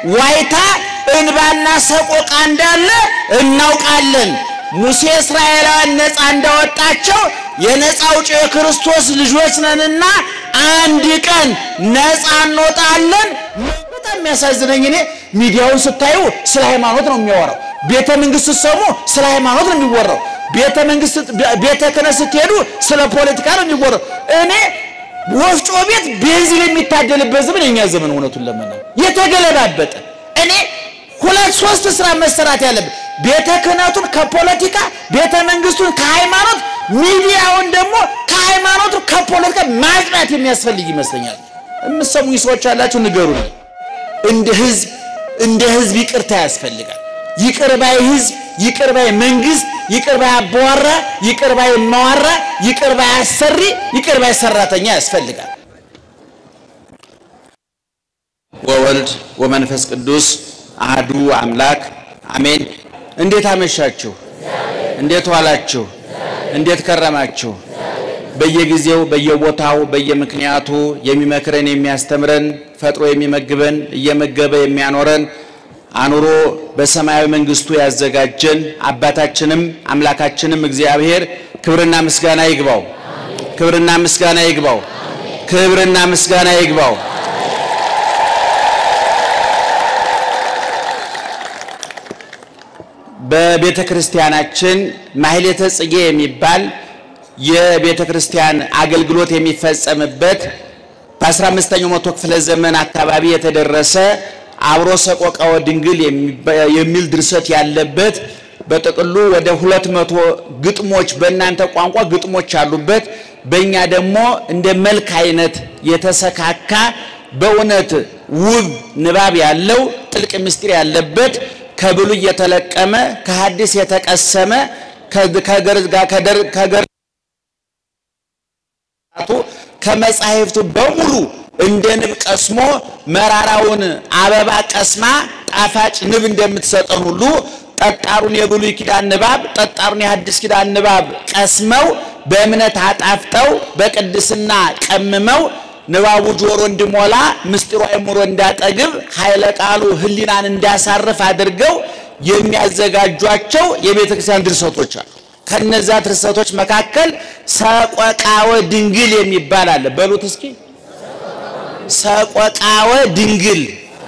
ዋይታ እንባና ሰቆቃ እንዳለ እናውቃለን። ሙሴ እስራኤላውያን ነፃ እንዳወጣቸው የነፃ አውጪ የክርስቶስ ልጆች ነንና አንድ ቀን ነፃ እንወጣለን። በጣም የሚያሳዝነኝ እኔ ሚዲያውን ስታዩ ስለ ሃይማኖት ነው የሚያወራው። ቤተ መንግስት ስትሰሙ ስለ ሃይማኖት ነው የሚወራው። ቤተ መንግስት ቤተ ክህነት ስትሄዱ ስለ ፖለቲካ ነው የሚወራው። እኔ ወፍጮ ቤት ቤንዚን የሚታደልበት ዘመን የኛ ዘመን እውነቱን ለመናገር የተገለባበጠ እኔ ሁለት ሶስት ስራ መሰራት ያለብን ቤተ ክህነቱን ከፖለቲካ ቤተ መንግስቱን ከሃይማኖት ሚዲያውን ደግሞ ከሃይማኖቱ ከፖለቲካ ማጽዳት የሚያስፈልግ ይመስለኛል። የምትሰሙኝ ሰዎች ያላችሁ ንገሩን። እንደ ህዝብ እንደ ህዝብ ይቅርታ ያስፈልጋል። ይቅር ባይ ህዝብ፣ ይቅር ባይ መንግስት፣ ይቅር ባይ አባዋራ፣ ይቅር ባይ እማዋራ፣ ይቅር ባይ አሰሪ፣ ይቅር ባይ ሰራተኛ ያስፈልጋል። ወወልድ ወመንፈስ ቅዱስ አህዱ አምላክ አሜን። እንዴት አመሻችሁ? እንዴት ዋላችሁ? እንዴት ከረማችሁ? በየጊዜው በየቦታው በየምክንያቱ የሚመክረን የሚያስተምረን ፈጥሮ የሚመግበን እየመገበ የሚያኖረን አኑሮ በሰማያዊ መንግስቱ ያዘጋጀን አባታችንም አምላካችንም እግዚአብሔር ክብርና ምስጋና ይግባው። ክብርና ምስጋና ይግባው። ክብርና ምስጋና ይግባው። በቤተ ክርስቲያናችን ማህሌተ ጽጌ የሚባል የቤተ ክርስቲያን አገልግሎት የሚፈጸምበት በ15ኛው መቶ ክፍለ ዘመን አካባቢ የተደረሰ አብሮ ሰቆቃወ ድንግል የሚል ድርሰት ያለበት በጥቅሉ ወደ ሁለት መቶ ግጥሞች በእናንተ ቋንቋ ግጥሞች አሉበት። በእኛ ደግሞ እንደ መልክ አይነት የተሰካካ በእውነት ውብ ንባብ ያለው ጥልቅ ምስጢር ያለበት ከብሉይ የተለቀመ ከሐዲስ የተቀሰመ ከመጻሕፍቱ በሙሉ እንደ ንብ ቀስሞ መራራውን አበባ ቀስማ ጣፋጭ ንብ እንደምትሰጠን ሁሉ ጠጣሩን የብሉይ ኪዳን ንባብ ጠጣሩን የሐዲስ ኪዳን ንባብ ቀስመው በእምነት አጣፍጠው በቅድስና ቀምመው ንባቡ ጆሮ እንዲሞላ ምስጢሩ አእምሮ እንዳጠግብ ኃይለ ቃሉ ሕሊናን እንዳሳርፍ አድርገው የሚያዘጋጇቸው የቤተ ክርስቲያን ድርሰቶች አሉ። ከነዛ ድርሰቶች መካከል ሰቆቃወ ድንግል የሚባል አለ። በሉት እስኪ ሰቆቃወ ድንግል።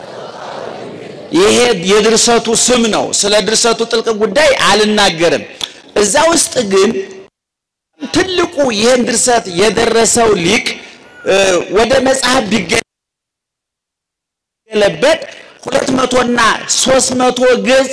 ይሄ የድርሰቱ ስም ነው። ስለ ድርሰቱ ጥልቅ ጉዳይ አልናገርም። እዛ ውስጥ ግን ትልቁ ይህን ድርሰት የደረሰው ሊቅ ወደ መጽሐፍ ቢገለበጥ ሁለት መቶና ሶስት መቶ ገጽ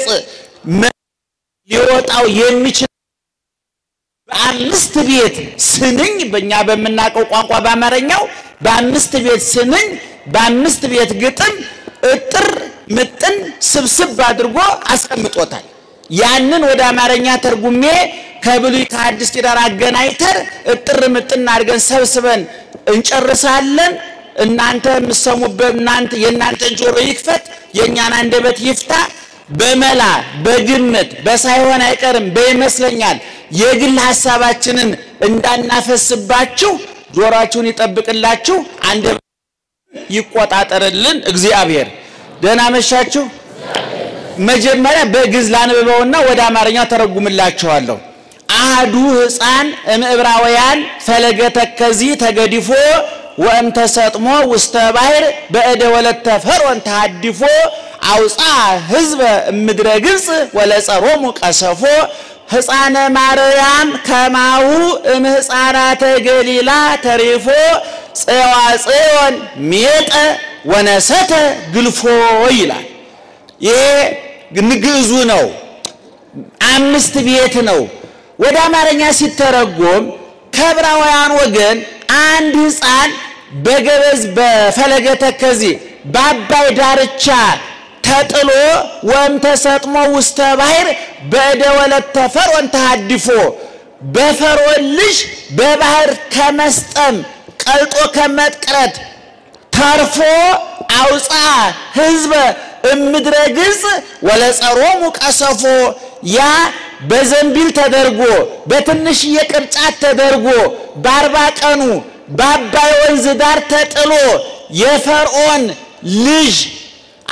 ሊወጣው የሚችል በአምስት ቤት ስንኝ በእኛ በምናውቀው ቋንቋ በአማርኛው በአምስት ቤት ስንኝ በአምስት ቤት ግጥም እጥር ምጥን ስብስብ አድርጎ አስቀምጦታል። ያንን ወደ አማርኛ ተርጉሜ ከብሉይ ከሐዲስ ኪዳን አገናኝተን እጥር ምጥን አድርገን ሰብስበን እንጨርሳለን። እናንተ የምትሰሙበት እናንተ የእናንተን ጆሮ ይክፈት፣ የእኛን አንደበት ይፍታ። በመላ በግምት በሳይሆን አይቀርም በይመስለኛል የግል ሐሳባችንን እንዳናፈስባችሁ ጆሮአችሁን ይጠብቅላችሁ፣ አንደበት ይቆጣጠርልን እግዚአብሔር። ደህና መሻችሁ። መጀመሪያ በግዕዝ ላንብበውና ወደ አማርኛ ተረጉምላችኋለሁ። አህዱ ሕፃን እምዕብራውያን ፈለገ ተከዚ ተገዲፎ ወእም ተሰጥሞ ውስተ ባሕር በእደ ወለተ ፈርዖን ተሃዲፎ አውፃ ሕዝበ እምድረ ግብፅ ወለጸሮሙ ቀሰፎ ሕፃነ ማርያም ከማሁ እምህፃናተ ገሊላ ተሪፎ ጽዋ ጽዮን ሜጠ ወነሰተ ግልፎ ይላል። ይሄ ግዕዙ ነው። አምስት ቤት ነው። ወደ አማርኛ ሲተረጎም ከዕብራውያን ወገን አንድ ሕፃን በገበዝ በፈለገ ተከዚ በአባይ ዳርቻ ተጥሎ ወም ተሰጥሞ ውስተ ባሕር በእደ ወለተ ፈርዖን ተሃዲፎ በፈርዖን ልጅ በባሕር ከመስጠም ቀልጦ ከመቅረት ተርፎ አውፃ ሕዝበ እምድረ ግብፅ ወለጸሮሙ ቀሰፎ ያ በዘንቢል ተደርጎ በትንሽዬ ቅርጫት ተደርጎ በአርባ ቀኑ በአባይ ወንዝ ዳር ተጥሎ የፈርዖን ልጅ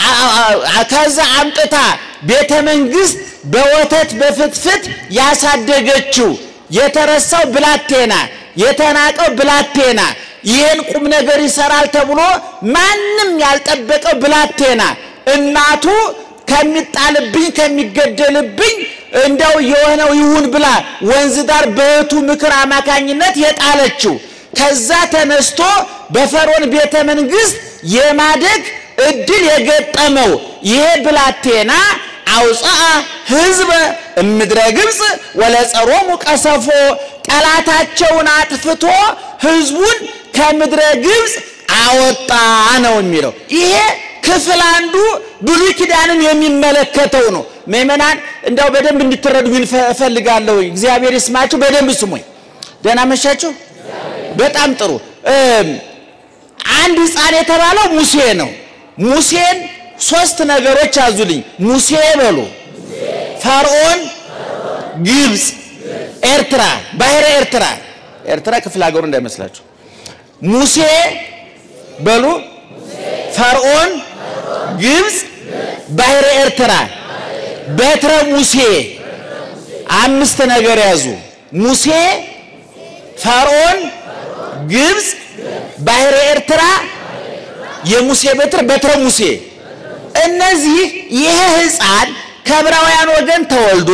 ከዛ አምጥታ ቤተ መንግስት በወተት በፍትፍት ያሳደገችው የተረሳው ብላቴና የተናቀው ብላቴና ይህን ቁም ነገር ይሰራል ተብሎ ማንም ያልጠበቀው ብላቴና እናቱ ከሚጣልብኝ ከሚገደልብኝ እንደው የሆነው ይሁን ብላ ወንዝ ዳር በእህቱ ምክር አማካኝነት የጣለችው ከዛ ተነስቶ በፈርዖን ቤተ መንግስት የማደግ እድል የገጠመው ይሄ ብላቴና አውፅአ ህዝበ እምድረ ግብፅ ወለጸሮሙ ቀሰፎ ጠላታቸውን አጥፍቶ ህዝቡን ከምድረ ግብፅ አወጣ ነው የሚለው። ይሄ ክፍል አንዱ ብሉይ ኪዳንን የሚመለከተው ነው። ምእመናን እንደው በደንብ እንድትረዱ እፈልጋለሁ። እግዚአብሔር ይስማችሁ። በደንብ ስሙኝ። ደህና መሻችሁ። በጣም ጥሩ። አንድ ህፃን የተባለው ሙሴ ነው። ሙሴን ሶስት ነገሮች ያዙልኝ። ሙሴ በሉ ፈርዖን፣ ግብፅ፣ ኤርትራ፣ ባህረ ኤርትራ። ኤርትራ ክፍለ ሀገሩ እንዳይመስላችሁ። ሙሴ በሉ ፈርዖን፣ ግብፅ፣ ባህረ ኤርትራ፣ በትረ ሙሴ። አምስት ነገር ያዙ። ሙሴ፣ ፈርዖን፣ ግብፅ፣ ባህረ ኤርትራ፣ የሙሴ በትር፣ በትረ ሙሴ። እነዚህ ይሄ ህፃን ከዕብራውያን ወገን ተወልዶ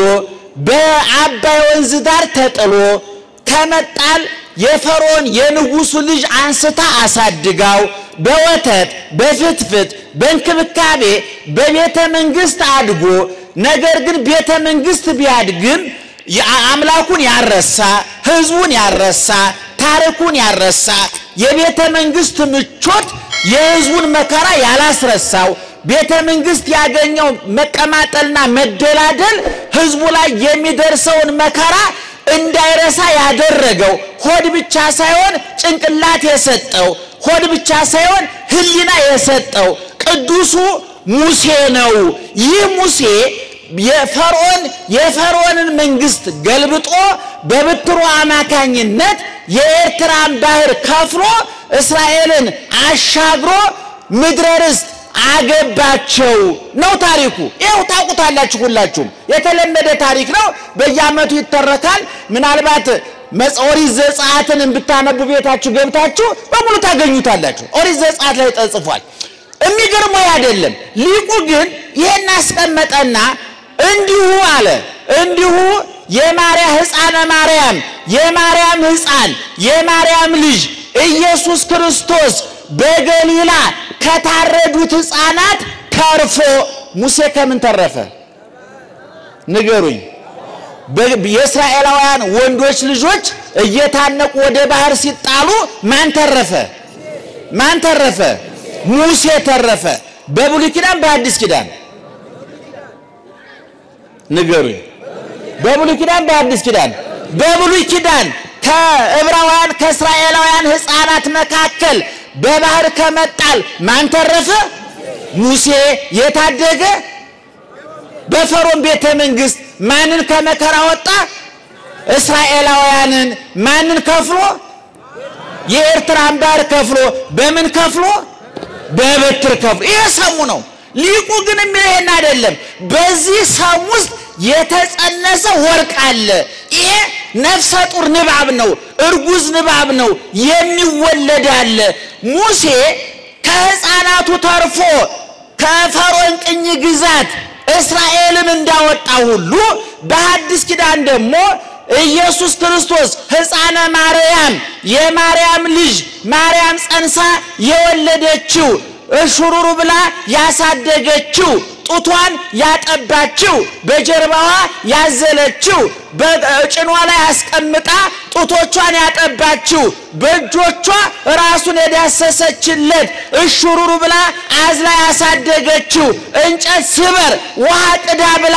በአባይ ወንዝ ዳር ተጥሎ ከመጣል የፈርዖን የንጉሱ ልጅ አንስታ አሳድጋው በወተት በፍትፍት በእንክብካቤ በቤተ መንግስት አድጎ ነገር ግን ቤተ መንግስት ቢያድግም አምላኩን ያረሳ ህዝቡን ያረሳ ታሪኩን ያረሳ የቤተ መንግስት ምቾት የህዝቡን መከራ ያላስረሳው ቤተ መንግስት ያገኘው መቀማጠልና መደላደል ህዝቡ ላይ የሚደርሰውን መከራ እንዳይረሳ ያደረገው ሆድ ብቻ ሳይሆን ጭንቅላት የሰጠው ሆድ ብቻ ሳይሆን ህሊና የሰጠው ቅዱሱ ሙሴ ነው። ይህ ሙሴ የፈርዖን የፈርዖንን መንግስት ገልብጦ በብትሩ አማካኝነት የኤርትራን ባህር ከፍሎ እስራኤልን አሻግሮ ምድረ ርስት አገባቸው ነው ታሪኩ። ይኸው ታውቁታላችሁ፣ ሁላችሁም የተለመደ ታሪክ ነው። በየዓመቱ ይተረካል። ምናልባት ኦሪት ዘጸአትን ብታነቡ ቤታችሁ ገብታችሁ በሙሉ ታገኙታላችሁ። ኦሪት ዘጸአት ላይ ተጽፏል። የሚገርመው አይደለም። ሊቁ ግን ይሄን አስቀመጠና እንዲሁ አለ እንዲሁ የማርያም ሕፃነ ማርያም የማርያም ሕፃን የማርያም ልጅ ኢየሱስ ክርስቶስ በገሊላ ከታረዱት ሕፃናት ተርፎ ሙሴ ከምን ተረፈ? ንገሩኝ። የእስራኤላውያን ወንዶች ልጆች እየታነቁ ወደ ባህር ሲጣሉ ማን ተረፈ? ማን ተረፈ? ሙሴ ተረፈ። በብሉይ ኪዳን በአዲስ ኪዳን ንገሩኝ። በብሉይ ኪዳን በአዲስ ኪዳን በብሉይ ኪዳን ከዕብራውያን ከእስራኤላውያን ሕፃናት መካከል በባህር ከመጣል ማን ተረፈ? ሙሴ የታደገ በፈርዖን ቤተ መንግስት ማንን ከመከራ ወጣ? እስራኤላውያንን ማንን ከፍሎ? የኤርትራን ባህር ከፍሎ በምን ከፍሎ? በበትር ከፍሎ። ይሄ ሰሙ ነው። ሊቁ ግን የሚለው አይደለም። በዚህ ሰም ውስጥ የተጸነሰ ወርቅ አለ። ይሄ ነፍሰ ጡር ንባብ ነው፣ እርጉዝ ንባብ ነው። የሚወለድ አለ። ሙሴ ከሕፃናቱ ተርፎ ከፈርዖን ቅኝ ግዛት እስራኤልን እንዳወጣ ሁሉ በሐዲስ ኪዳን ደግሞ ኢየሱስ ክርስቶስ ሕፃነ ማርያም የማርያም ልጅ ማርያም ጸንሳ የወለደችው እሹሩሩ ብላ ያሳደገችው ጡቷን ያጠባችው በጀርባዋ ያዘለችው በጭኗ ላይ አስቀምጣ ጡቶቿን ያጠባችው በእጆቿ ራሱን የዳሰሰችለት እሹሩሩ ብላ አዝላ ያሳደገችው እንጨት ስበር ውሃ ቅዳ ብላ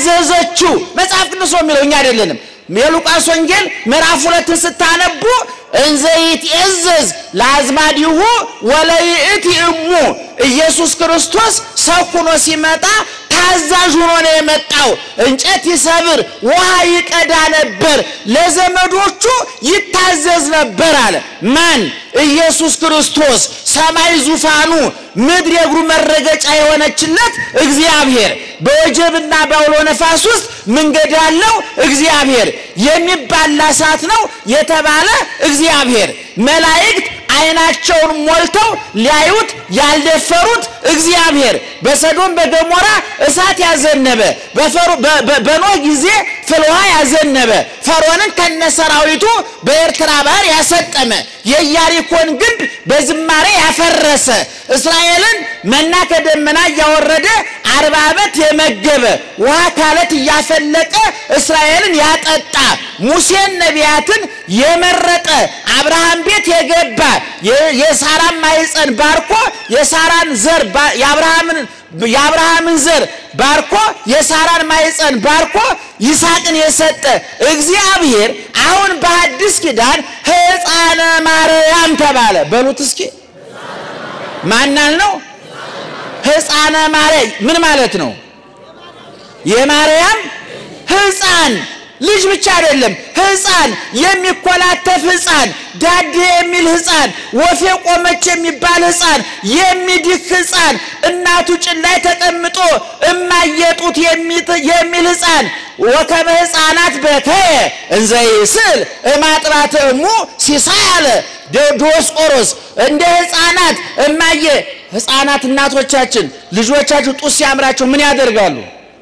ያዘዘችው መጽሐፍ ቅዱስ ነው የሚለው፣ እኛ አይደለንም። የሉቃስ ወንጌል ምዕራፍ ሁለትን ስታነቡ እንዘ ይትዔዘዝ ለአዝማዲሁ ወለይእቲ እሙ ኢየሱስ ክርስቶስ ሰው ሆኖ ሲመጣ ታዛዥ ሆኖ ነው የመጣው። እንጨት ይሰብር፣ ውሃ ይቀዳ ነበር፣ ለዘመዶቹ ይታዘዝ ነበር አለ። ማን? ኢየሱስ ክርስቶስ። ሰማይ ዙፋኑ፣ ምድር የእግሩ መረገጫ የሆነችለት እግዚአብሔር በወጀብና በአውሎ ነፋስ ውስጥ መንገድ ያለው እግዚአብሔር የሚባላ እሳት ነው የተባለ እግዚአብሔር መላእክት ዓይናቸውን ሞልተው ሊያዩት ያልደፈሩት እግዚአብሔር በሰዶም በገሞራ እሳት ያዘነበ በኖህ ጊዜ ፍልውሃ ያዘነበ ፈርዖንን ከነሰራዊቱ በኤርትራ ባህር ያሰጠመ የኢያሪኮን ግንብ በዝማሬ ያፈረሰ እስራኤልን መና ከደመና እያወረደ አርባ ዓመት የመገበ ውሃ ካለት እያፈለቀ እስራኤልን ያጠጣ ሙሴን ነቢያትን የመረጠ አብርሃም ቤት የገባ የሳራን ማኅፀን ባርኮ የሳራን ዘር የአብርሃምን የአብርሃምን ዘር ባርኮ የሳራን ማኅፀን ባርኮ ይስሐቅን የሰጠ እግዚአብሔር አሁን በአዲስ ኪዳን ሕፃነ ማርያም ተባለ። በሉት እስኪ ማናል ነው? ሕፃነ ማርያም ምን ማለት ነው? የማርያም ሕፃን ልጅ ብቻ አይደለም፣ ሕፃን የሚኮላተፍ ሕፃን፣ ዳዴ የሚል ሕፃን፣ ወፌ ቆመች የሚባል ሕፃን፣ የሚድክ ሕፃን፣ እናቱ ጭን ላይ ተቀምጦ እማየጡት የሚል ሕፃን ወከመ ሕፃናት በከየ እንዘ ይስል እማጥባት እሙ ሲሳይ አለ ዲዮስቆሮስ። እንደ ሕፃናት እማየ ሕፃናት እናቶቻችን ልጆቻችሁ ጡት ሲያምራቸው ምን ያደርጋሉ?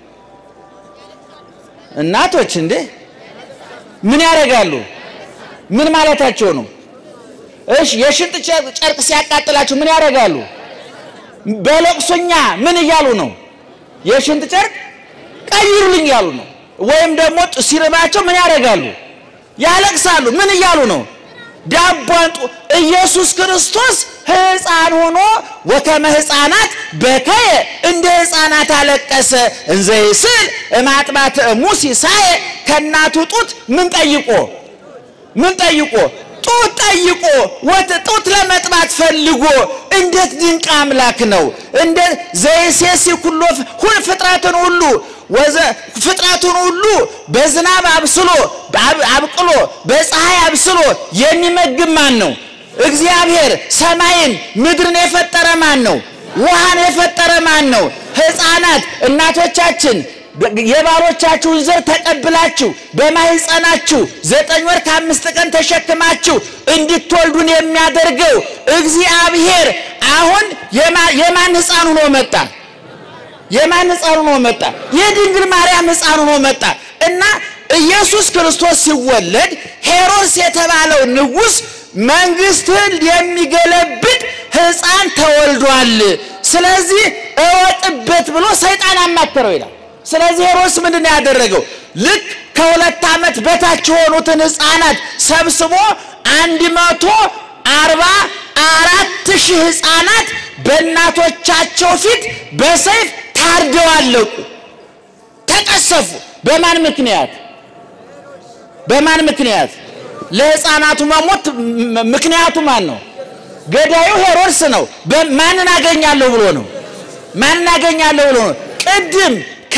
እናቶች እንዴ ምን ያደርጋሉ? ምን ማለታቸው ነው? እሺ የሽንጥ ጨርቅ ሲያቃጥላቸው ምን ያደርጋሉ? በለቅሶኛ ምን እያሉ ነው? የሽንጥ ጨርቅ ቀይሩልኝ እያሉ ነው። ወይም ደግሞ ሲርባቸው ምን ያደርጋሉ? ያለቅሳሉ። ምን እያሉ ነው? ዳቧን ኢየሱስ ክርስቶስ ሕፃን ሆኖ ወከመ ሕፃናት በከየ እንደ ሕፃናት አለቀሰ። እንዘ ይስል እማጥባት እሙ ሲሳየ ከእናቱ ጡት ምን ጠይቆ ምን ጠይቆ ጡት ጠይቆ ጡት ለመጥባት ፈልጎ እንዴት ድንቅ አምላክ ነው! እንደ ዘይሴሲ ኩሎ ሁል ፍጥረትን ሁሉ ወዘ ፍጥረቱን ሁሉ በዝናብ አብስሎ አብቅሎ በፀሐይ አብስሎ የሚመግብ ማን ነው? እግዚአብሔር። ሰማይን ምድርን የፈጠረ ማን ነው? ውሃን የፈጠረ ማን ነው? ሕፃናት እናቶቻችን የባሮቻችሁን ዘር ተቀብላችሁ በማህፀናችሁ ዘጠኝ ወር ከአምስት ቀን ተሸክማችሁ እንድትወልዱን የሚያደርገው እግዚአብሔር አሁን የማን ሕፃን ሆኖ መጣ? የማን ሕፃን ሆኖ መጣ? የድንግል ማርያም ሕፃን ሆኖ መጣ እና ኢየሱስ ክርስቶስ ሲወለድ ሄሮድስ የተባለው ንጉሥ መንግሥትን የሚገለብጥ ሕፃን ተወልዷል፣ ስለዚህ እወጥበት ብሎ ሰይጣን አማከረው ይላል። ስለዚህ ሄሮድስ ምንድን ነው ያደረገው? ልክ ከሁለት ዓመት በታች የሆኑትን ሕፃናት ሰብስቦ አንድ መቶ አርባ አራት ሺህ ሕፃናት በእናቶቻቸው ፊት በሰይፍ ታርደው አለቁ፣ ተቀሰፉ። በማን ምክንያት? በማን ምክንያት? ለሕፃናቱ መሞት ምክንያቱ ማን ነው? ገዳዩ ሄሮድስ ነው። ማንን አገኛለሁ ብሎ ነው? ማንን አገኛለሁ ብሎ ነው? ቅድም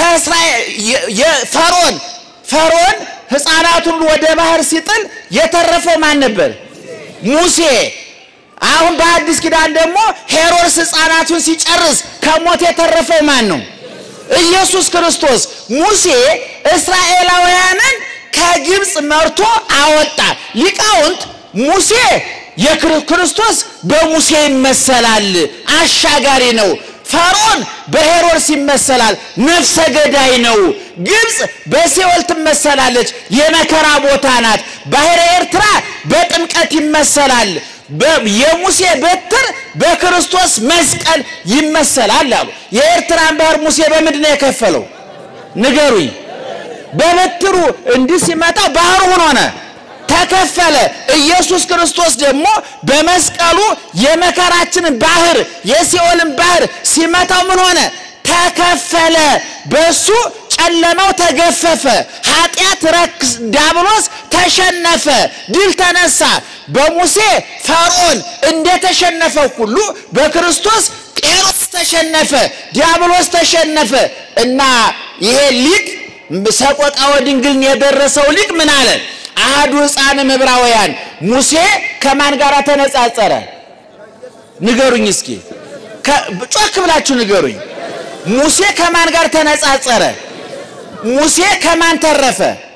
ፈርዖን ፈርዖን ሕፃናቱን ወደ ባህር ሲጥል የተረፈው ማን ነበር? ሙሴ። አሁን በአዲስ ኪዳን ደግሞ ሄሮድስ ሕፃናቱን ሲጨርስ ከሞት የተረፈው ማን ነው? ኢየሱስ ክርስቶስ። ሙሴ እስራኤላውያንን ከግብፅ መርቶ አወጣ። ሊቃውንት ሙሴ የክርስቶስ በሙሴ ይመሰላል፣ አሻጋሪ ነው። ፈርዖን በሄሮድስ ይመሰላል፣ ነፍሰ ገዳይ ነው። ግብፅ በሲኦል ትመሰላለች፣ የመከራ ቦታ ናት። ባሕረ ኤርትራ በጥምቀት ይመሰላል። የሙሴ በትር በክርስቶስ መስቀል ይመሰላል አሉ። የኤርትራን ባህር ሙሴ በምንድን ነው የከፈለው? ንገሩኝ። በበትሩ እንዲህ ሲመጣ ባህሩ ምን ሆነ? ተከፈለ። ኢየሱስ ክርስቶስ ደግሞ በመስቀሉ የመከራችንን ባህር የሲኦልን ባህር ሲመታው ምን ሆነ? ተከፈለ። በሱ ጨለማው ተገፈፈ። ኃጢአት ረክስ፣ ዲያብሎስ ተሸነፈ፣ ድል ተነሳ። በሙሴ ፈርዖን እንደተሸነፈ ሁሉ በክርስቶስ ቄሮስ ተሸነፈ፣ ዲያብሎስ ተሸነፈ እና ይሄ ሊቅ ሰቆቃወ ድንግልን የደረሰው ሊቅ ምን አለ? አህዱ ሕፃንም ዕብራውያን ሙሴ ከማን ጋር ተነጻጸረ? ንገሩኝ እስኪ ጮክ ብላችሁ ንገሩኝ። ሙሴ ከማን ጋር ተነጻጸረ? ሙሴ ከማን ተረፈ?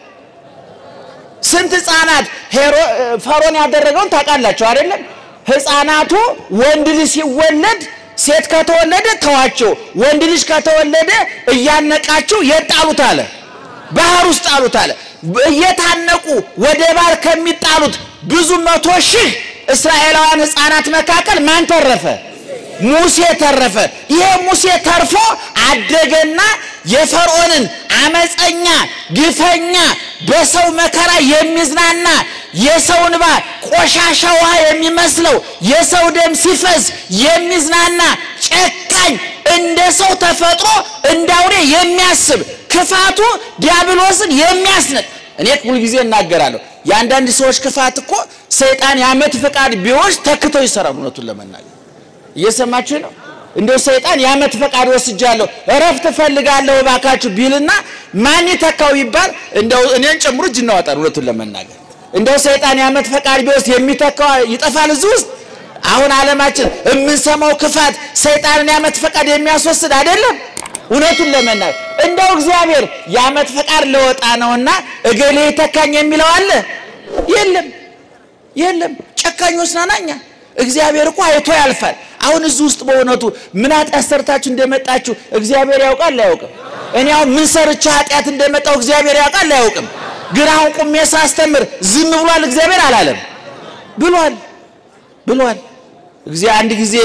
ስንት ሕፃናት ፈርዖን ያደረገውን ታውቃላችሁ አይደለም? ሕፃናቱ ወንድ ልጅ ሲወለድ ሴት ከተወለደ ተዋቸው፣ ወንድ ልጅ ከተወለደ እያነቃችሁ የት ጣሉት አለ? ባህር ውስጥ ጣሉት አለ። እየታነቁ ወደ ባህር ከሚጣሉት ብዙ መቶ ሺህ እስራኤላውያን ሕፃናት መካከል ማን ተረፈ? ሙሴ ተረፈ። ይሄ ሙሴ ተርፎ አደገና የፈርዖንን አመፀኛ፣ ግፈኛ፣ በሰው መከራ የሚዝናና የሰው እንባ ቆሻሻ ውሃ የሚመስለው የሰው ደም ሲፈስ የሚዝናና ጨካኝ፣ እንደ ሰው ተፈጥሮ እንደ አውሬ የሚያስብ ክፋቱ ዲያብሎስን የሚያስንቅ እኔ ሁልጊዜ እናገራለሁ። የአንዳንድ ሰዎች ክፋት እኮ ሰይጣን የዓመት ፈቃድ ቢወስድ ተክተው ይሰራሉ። እውነቱን ለመናገር እየሰማችሁ ነው። እንደው ሰይጣን የዓመት ፈቃድ ወስጃለሁ እረፍት እፈልጋለሁ እባካችሁ ቢልና ማን ይተካው ይባል እንደው እኔን ጨምሮ እጅ እናወጣል። እውነቱን ለመናገር እንደው ሰይጣን የዓመት ፈቃድ ቢወስድ የሚተካው ይጠፋል እዚህ ውስጥ። አሁን ዓለማችን የምንሰማው ክፋት ሰይጣንን የዓመት ፈቃድ የሚያስወስድ አይደለም። እውነቱን ለመናገር እንደው እግዚአብሔር የዓመት ፈቃድ ለወጣ ነውና እገሌ ይተካኝ የሚለው አለ? የለም፣ የለም። ጨካኞች ናናኛ እግዚአብሔር እኮ አይቶ ያልፋል። አሁን እዚህ ውስጥ በእውነቱ ምን ኃጢአት ሰርታችሁ እንደመጣችሁ እግዚአብሔር ያውቃል አያውቅም? እኔ አሁን ምን ሰርቼ ኃጢአት እንደመጣው እግዚአብሔር ያውቃል አያውቅም? ግን አሁን ቁሜ ሳስተምር ዝም ብሏል እግዚአብሔር አላለም? ብሏል፣ ብሏል። እግዚአብሔር አንድ ጊዜ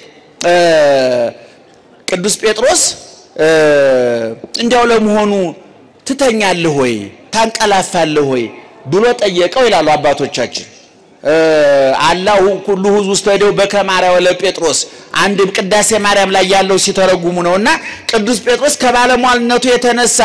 ቅዱስ ጴጥሮስ እንዲያው ለመሆኑ ትተኛለህ ወይ ታንቀላፋለህ ወይ ብሎ ጠየቀው ይላሉ አባቶቻችን። አላሁ ኩሉ ሕዝብ ውስጥ ሄደው በከማርያው ለጴጥሮስ አንድ ቅዳሴ ማርያም ላይ ያለው ሲተረጉሙ ነውና ቅዱስ ጴጥሮስ ከባለሟልነቱ የተነሳ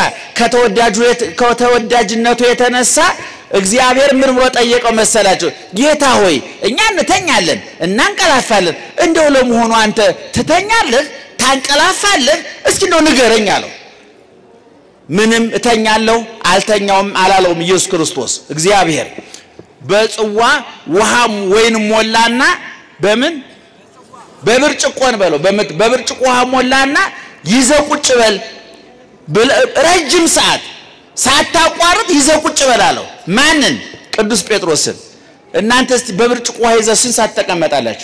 ከተወዳጅነቱ የተነሳ እግዚአብሔር ምን ብሎ ጠየቀው መሰላቸው? ጌታ ሆይ እኛ እንተኛለን እናንቀላፋለን፣ እንደው ለመሆኑ አንተ ትተኛለህ ታንቀላፋለህ? እስኪ እንደው ንገረኝ አለው። ምንም እተኛለሁ አልተኛውም አላለውም ኢየሱስ ክርስቶስ እግዚአብሔር በጽዋ ውሃም ወይን ሞላና በምን በብርጭቆን በለው በብርጭቆ ውሃ ሞላና ይዘህ ቁጭ በል ረጅም ሰዓት ሳታቋርጥ ይዘህ ቁጭ በል አለው። ማንን? ቅዱስ ጴጥሮስን። እናንተ እስቲ በብርጭቆ ውሃ ይዘህ ስንት ሰዓት ትቀመጣላችሁ?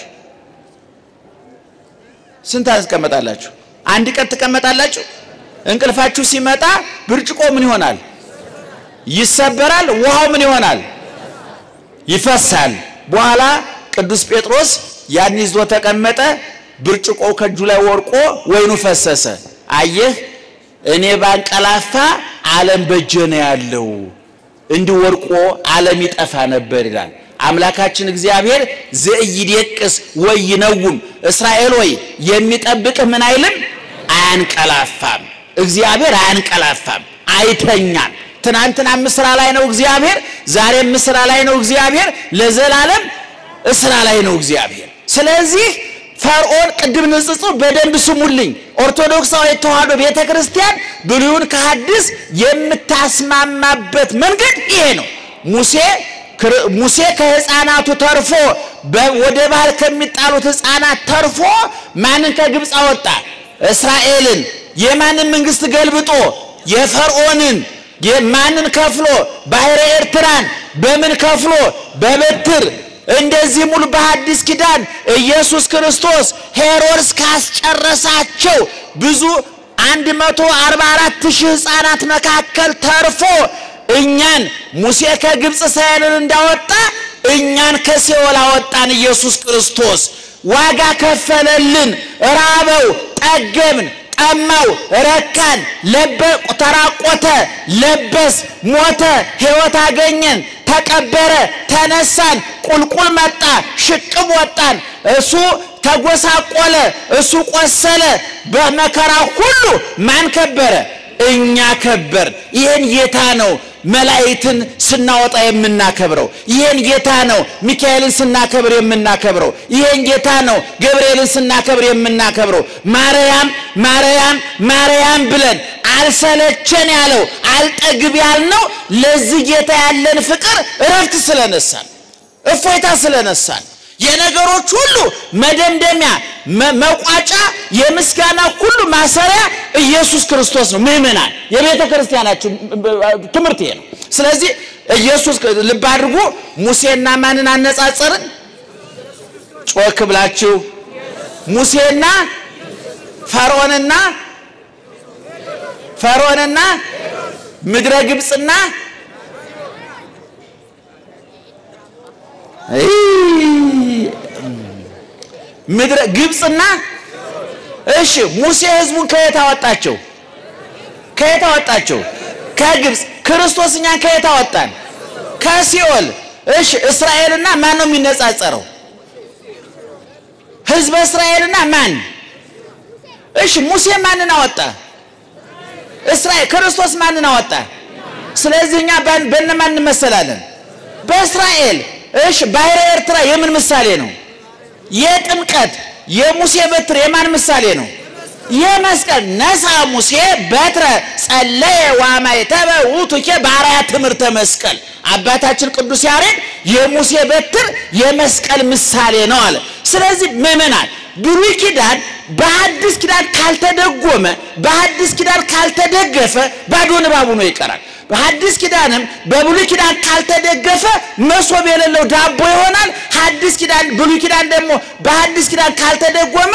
ስንት ትቀመጣላችሁ? አንድ ቀን ትቀመጣላችሁ? እንቅልፋችሁ ሲመጣ ብርጭቆ ምን ይሆናል? ይሰበራል። ውሃው ምን ይሆናል? ይፈሳል። በኋላ ቅዱስ ጴጥሮስ ያን ይዞ ተቀመጠ። ብርጭቆው ከእጁ ላይ ወርቆ ወይኑ ፈሰሰ። አየህ እኔ ባንቀላፋ ዓለም በእጄ ነው ያለው፣ እንዲህ ወርቆ ዓለም ይጠፋ ነበር ይላል አምላካችን እግዚአብሔር። ዘኢይደቅስ ወይነውም እስራኤል ወይ የሚጠብቅህ ምን አይልም አያንቀላፋም። እግዚአብሔር አያንቀላፋም፣ አይተኛም። ትናንትናም ስራ ላይ ነው እግዚአብሔር፣ ዛሬም ስራ ላይ ነው እግዚአብሔር፣ ለዘላለም ስራ ላይ ነው እግዚአብሔር። ስለዚህ ፈርዖን ቅድም ንጽጽር በደንብ ስሙልኝ። ኦርቶዶክሳዊ ተዋሕዶ ቤተ ክርስቲያን ብሉይን ከሐዲስ የምታስማማበት መንገድ ይሄ ነው። ሙሴ ሙሴ ከሕፃናቱ ተርፎ ወደ ባህር ከሚጣሉት ሕፃናት ተርፎ ማንን ከግብፅ አወጣ? እስራኤልን። የማንን መንግስት ገልብጦ? የፈርዖንን ማንን ከፍሎ? ባሕረ ኤርትራን በምን ከፍሎ? በበትር እንደዚህ ሙሉ በሐዲስ ኪዳን ኢየሱስ ክርስቶስ ሄሮድስ ካስጨረሳቸው ብዙ 144 ሺህ ሕፃናት መካከል ተርፎ እኛን ሙሴ ከግብፅ እስራኤልን እንዳወጣ እኛን ከሲኦል አወጣን። ኢየሱስ ክርስቶስ ዋጋ ከፈለልን። ራበው፣ ጠገብን፣ ጠማው፣ ረካን፣ ተራቆተ፣ ለበስ፣ ሞተ፣ ሕይወት አገኘን፣ ተቀበረ፣ ተነሳን፣ ቁልቁል መጣ፣ ሽቅብ ወጣን። እሱ ተጎሳቆለ፣ እሱ ቆሰለ። በመከራ ሁሉ ማን ከበረ? እኛ ከበር። ይህን ጌታ ነው መላእክትን ስናወጣ የምናከብረው። ይሄን ጌታ ነው ሚካኤልን ስናከብር የምናከብረው። ይሄን ጌታ ነው ገብርኤልን ስናከብር የምናከብረው። ማርያም ማርያም ማርያም ብለን አልሰለቸን ያለው አልጠግብ ያልነው ለዚህ ጌታ ያለን ፍቅር እረፍት ስለነሳን እፎይታ ስለነሳን የነገሮች ሁሉ መደምደሚያ መቋጫ የምስጋና ሁሉ ማሰሪያ ኢየሱስ ክርስቶስ ነው። ምእመናን የቤተ ክርስቲያናችን ትምህርት ይሄ ነው። ስለዚህ ኢየሱስ ልብ አድርጉ። ሙሴና ማንን አነጻጸርን? ጮክ ብላችሁ ሙሴና ፈርዖንና ፈርዖንና ምድረ ግብፅና ምድረ ግብፅና እሺ ሙሴ ህዝቡን ከየት አወጣቸው? ከየት አወጣቸው? ከግብፅ። ክርስቶስ እኛን ከየት አወጣን? ከሲኦል። እሺ እስራኤልና ማን ነው የሚነጻጸረው? ህዝበ እስራኤልና ማን? እሺ ሙሴ ማንን አወጣ? እስራኤል። ክርስቶስ ማንን አወጣ? ስለዚህ እኛ በእነማን እንመሰላለን? በእስራኤል። እሺ ባህረ ኤርትራ የምን ምሳሌ ነው? የጥምቀት የሙሴ በትር የማን ምሳሌ ነው? የመስቀል ነሳ ሙሴ በትረ ጸለየ ዋማይተበ ውእቱኬ በአርአያ ትምህርተ መስቀል። አባታችን ቅዱስ ያሬድ የሙሴ በትር የመስቀል ምሳሌ ነው አለ። ስለዚህ ምእመናን ብሉይ ኪዳን በሐዲስ ኪዳን ካልተደጎመ በሐዲስ ኪዳን ካልተደገፈ ባዶ ንባቡ ነው ይቀራል። በሐዲስ ኪዳንም በብሉይ ኪዳን ካልተደገፈ መሶብ የሌለው ዳቦ ይሆናል። ሐዲስ ኪዳን ብሉይ ኪዳን ደግሞ በሐዲስ ኪዳን ካልተደጎመ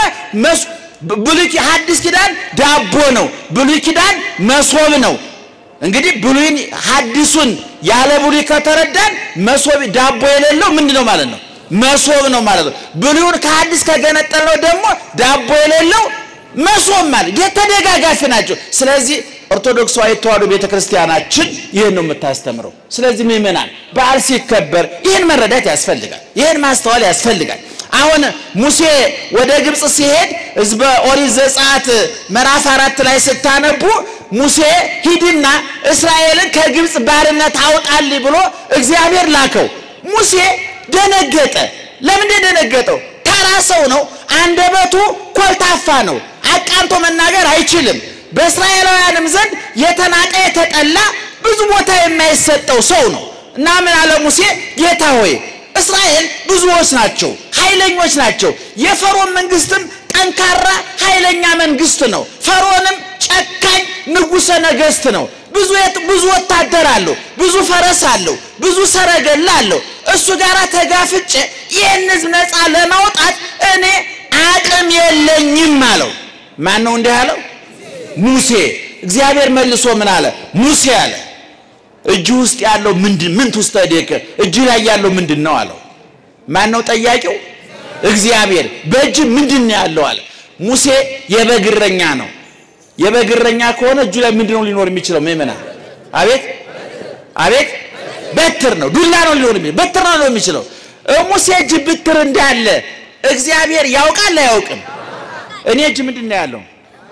ብሉይ ሐዲስ ኪዳን ዳቦ ነው፣ ብሉይ ኪዳን መሶብ ነው። እንግዲህ ብሉይን ሐዲሱን ያለ ብሉይ ከተረዳን መሶብ ዳቦ የሌለው ምንድን ነው ማለት ነው? መሶብ ነው ማለት ነው። ብሉይን ከሐዲስ ከገነጠለው ደግሞ ዳቦ የሌለው መሶብ ማለት የተደጋጋፊ ናቸው። ስለዚህ ኦርቶዶክሳዊ ተዋሕዶ ቤተክርስቲያናችን ይህን ነው የምታስተምረው። ስለዚህ ምእመናን በዓል ሲከበር ይህን መረዳት ያስፈልጋል፣ ይህን ማስተዋል ያስፈልጋል። አሁን ሙሴ ወደ ግብፅ ሲሄድ ሕዝበ ኦሪት ዘጸአት ምዕራፍ አራት ላይ ስታነቡ ሙሴ ሂድና እስራኤልን ከግብፅ ባርነት አውጣልኝ ብሎ እግዚአብሔር ላከው። ሙሴ ደነገጠ። ለምንድን ደነገጠው? ተራ ሰው ነው። አንደበቱ ኮልታፋ ነው። አቃንቶ መናገር አይችልም። በእስራኤላውያንም ዘንድ የተናቀ የተጠላ ብዙ ቦታ የማይሰጠው ሰው ነው እና ምን አለ ሙሴ ጌታ ሆይ እስራኤል ብዙዎች ናቸው፣ ኃይለኞች ናቸው። የፈርዖን መንግስትም ጠንካራ ኃይለኛ መንግስት ነው። ፈርዖንም ጨካኝ ንጉሠ ነገሥት ነው። ብዙ ብዙ ወታደር አለው፣ ብዙ ፈረስ አለው፣ ብዙ ሰረገላ አለው። እሱ ጋር ተጋፍጬ ይህን ህዝብ ነፃ ለማውጣት እኔ አቅም የለኝም አለው። ማን ነው እንዲህ አለው? ሙሴ። እግዚአብሔር መልሶ ምን አለ? ሙሴ አለ እጅ ውስጥ ያለው ምንድን ምን ትውስተደከ እጅ ላይ ያለው ምንድን ነው አለው። ማን ነው ጠያቂው? እግዚአብሔር። በእጅ ምንድን ነው ያለው አለ። ሙሴ የበግ እረኛ ነው። የበግ እረኛ ከሆነ እጁ ላይ ምንድን ነው ሊኖር የሚችለው? ምእመና አቤት አቤት፣ በትር ነው፣ ዱላ ነው ሊኖር የሚችለው፣ በትር ነው ሊኖር የሚችለው። ሙሴ እጅ ብትር እንዳለ እግዚአብሔር ያውቃል አያውቅም? እኔ እጅ ምንድን ነው ያለው?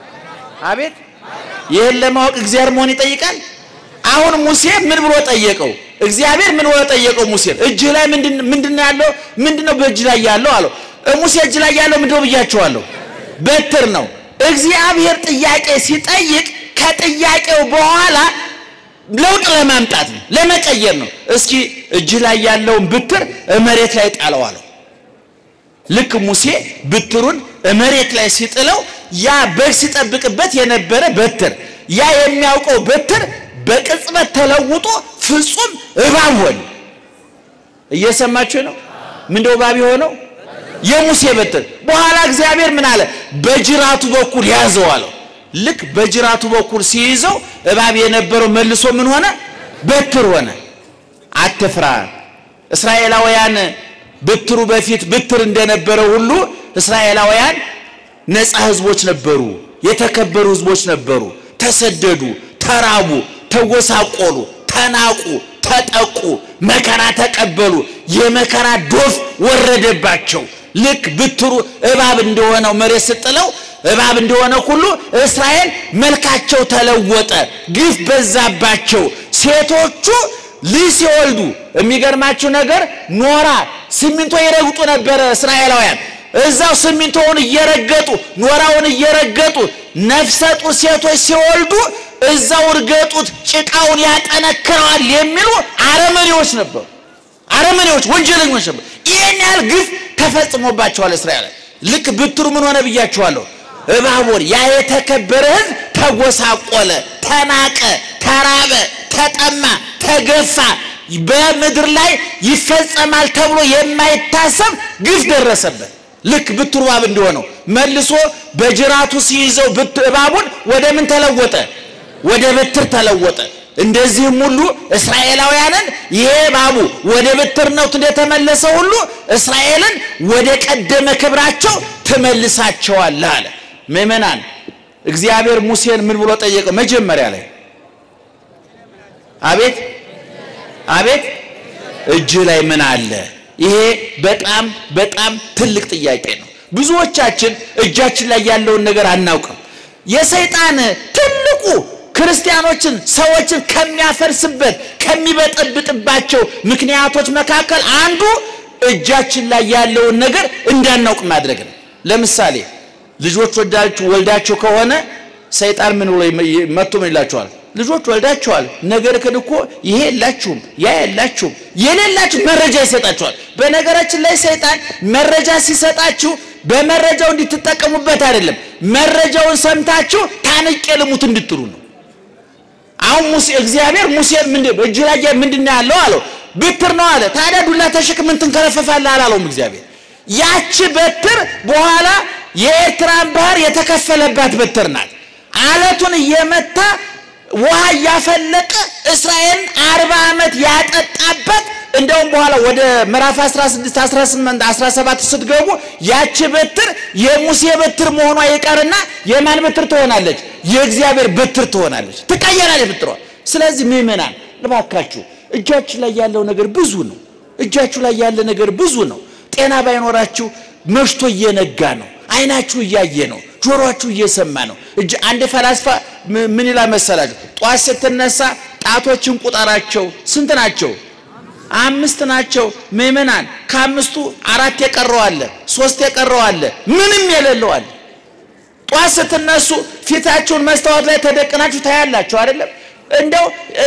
አቤት ይህን ለማወቅ እግዚአብሔር መሆን ይጠይቃል። አሁን ሙሴ ምን ብሎ ጠየቀው? እግዚአብሔር ምን ብሎ ጠየቀው? ሙሴ እጅ ላይ ምንድን ነው ያለው? ምንድን ነው በእጅ ላይ ያለው አለው። ሙሴ እጅ ላይ ያለው ምንድን ነው ብያቸዋለሁ? በትር ነው። እግዚአብሔር ጥያቄ ሲጠይቅ ከጥያቄው በኋላ ለውጥ ለማምጣት ነው፣ ለመቀየር ነው። እስኪ እጅ ላይ ያለውን ብትር መሬት ላይ ጣለው አለው። ልክ ሙሴ ብትሩን መሬት ላይ ሲጥለው ያ በግ ሲጠብቅበት የነበረ በትር ያ የሚያውቀው በትር በቅጽበት ተለውጦ ፍጹም እባብ ሆነ። እየሰማችሁ ነው? ምንድነው እባብ የሆነው? የሙሴ በትር። በኋላ እግዚአብሔር ምን አለ? በጅራቱ በኩል ያዘው አለው። ልክ በጅራቱ በኩል ሲይዘው እባብ የነበረው መልሶ ምን ሆነ? በትር ሆነ። አትፍራ። እስራኤላውያን ብትሩ በፊት ብትር እንደነበረው ሁሉ እስራኤላውያን ነፃ ህዝቦች ነበሩ፣ የተከበሩ ህዝቦች ነበሩ። ተሰደዱ፣ ተራቡ፣ ተጎሳቆሉ፣ ተናቁ፣ ተጠቁ፣ መከራ ተቀበሉ። የመከራ ዶፍ ወረደባቸው። ልክ ብትሩ እባብ እንደሆነው መሬት ስጥለው እባብ እንደሆነ ሁሉ እስራኤል መልካቸው ተለወጠ፣ ግፍ በዛባቸው። ሴቶቹ ልጅ ሲወልዱ የሚገርማችሁ ነገር ኖራ ሲሚንቶ ይረግጡ ነበረ እስራኤላውያን። እዛው ሲሚንቶውን እየረገጡ ኖራውን እየረገጡ ነፍሰ ጡር ሴቶች ሲወልዱ እዛው እርገጡት ጭቃውን ያጠነክረዋል የሚሉ አረመኔዎች ነበሩ። አረመኔዎች ወንጀለኞች ነበሩ። ይህን ያህል ግፍ ተፈጽሞባቸዋል እስራኤል። ልክ ብትሩ ምን ሆነ ብያቸዋለሁ። እባቦን ያ የተከበረ ሕዝብ ተጎሳቆለ፣ ተናቀ፣ ተራበ፣ ተጠማ፣ ተገፋ። በምድር ላይ ይፈጸማል ተብሎ የማይታሰብ ግፍ ደረሰበት። ልክ ብትሩ እባብ እንደሆነው መልሶ በጅራቱ ሲይዘው እባቡን ወደ ምን ተለወጠ? ወደ በትር ተለወጠ። እንደዚህም ሁሉ እስራኤላውያንን ይሄ እባቡ ወደ በትርነቱ እንደተመለሰ ሁሉ እስራኤልን ወደ ቀደመ ክብራቸው ትመልሳቸዋለህ አለ። ምእመናን እግዚአብሔር ሙሴን ምን ብሎ ጠየቀው? መጀመሪያ ላይ አቤት አቤት እጅ ላይ ምን አለ? ይሄ በጣም በጣም ትልቅ ጥያቄ ነው። ብዙዎቻችን እጃችን ላይ ያለውን ነገር አናውቅም። የሰይጣን ትልቁ ክርስቲያኖችን ሰዎችን ከሚያፈርስበት ከሚበጠብጥባቸው ምክንያቶች መካከል አንዱ እጃችን ላይ ያለውን ነገር እንዳናውቅ ማድረግ ነው። ለምሳሌ ልጆች ወልዳችሁ ወልዳችሁ ከሆነ ሰይጣን ምን ብሎ መጥቶ ምን ይላችኋል? ልጆች ወልዳችኋል፣ ነገር ግን እኮ ይሄ የላችሁም፣ ያ የላችሁም፣ የሌላችሁ መረጃ ይሰጣችኋል። በነገራችን ላይ ሰይጣን መረጃ ሲሰጣችሁ በመረጃው እንድትጠቀሙበት አይደለም፣ መረጃውን ሰምታችሁ ታንቄ ልሙት እንድትሉ ነው። አሁን ሙሴ እግዚአብሔር ሙሴን ምንድን እጅ ላይ ምንድን ነው ያለው አለው። በትር ነው አለ። ታዲያ ዱላ ተሸክም ምን ትንከረፈፋለህ አላለውም እግዚአብሔር። ያቺ በትር በኋላ የኤርትራን ባህር የተከፈለባት በትር ናት። አለቱን እየመታ ውሃ እያፈለቀ እስራኤልን አርባ ዓመት ያጠጣበት እንደውም በኋላ ወደ ምዕራፍ 16 18 17 ስትገቡ ያቺ በትር የሙሴ በትር መሆኗ ይቀርና የማን በትር ትሆናለች? የእግዚአብሔር በትር ትሆናለች፣ ትቀየራለች በትሯ። ስለዚህ ምእመናን እባካችሁ እጃችሁ ላይ ያለው ነገር ብዙ ነው። እጃችሁ ላይ ያለ ነገር ብዙ ነው። ጤና ባይኖራችሁ መሽቶ እየነጋ ነው። አይናችሁ እያየ ነው። ጆሮአችሁ እየሰማ ነው። እጅ አንድ ፈላስፋ ምን ይላል መሰላችሁ? ጧት ስትነሳ ጣቶችን ቁጠራቸው። ስንት ናቸው? አምስት ናቸው። ምእመናን ከአምስቱ አራት የቀረው አለ፣ ሶስት የቀረው አለ፣ ምንም የሌለው አለ። ጧት ስትነሱ ፊታችሁን መስታወት ላይ ተደቅናችሁ ታያላችሁ አይደለም? እንደው